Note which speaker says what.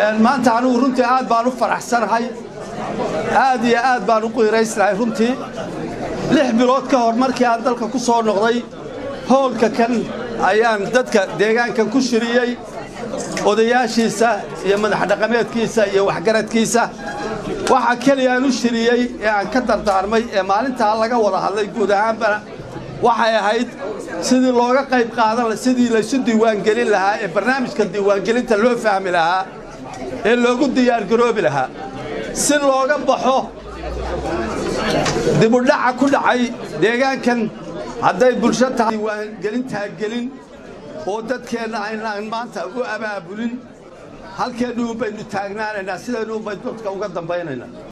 Speaker 1: maanta anugu runtii aad baan u faraxsanahay aad iyo aad baan u qiiraysnahay runtii lix bilood ka hor markii aan dalka ku soo noqday howlka kan ayaan dadka deegaankan ku shiriyey odayaashiisa iyo madaxdhaqameedkiisa iyo waxgaradkiisa waxaa keliya aan u shiriyey ee aan ka dardaarmay ee maalintaa laga wada hadlay guud ahaanbana waxay ahayd sidii looga qayb qaadan sidii laysu diiwaangelin lahaa ee barnaamijka diiwaangelinta loo fahmi lahaa ee loogu diyaargaroobi lahaa si looga baxo dibudhaca ku dhacay deegaankan hadday bulsho tahay diiwaangelintaa gelin oo dadkeenna aynaan maanta u abaabulin halkeennu un baynu taagnaanaynaa sidaynu un baynu dadka uga dambaynaynaa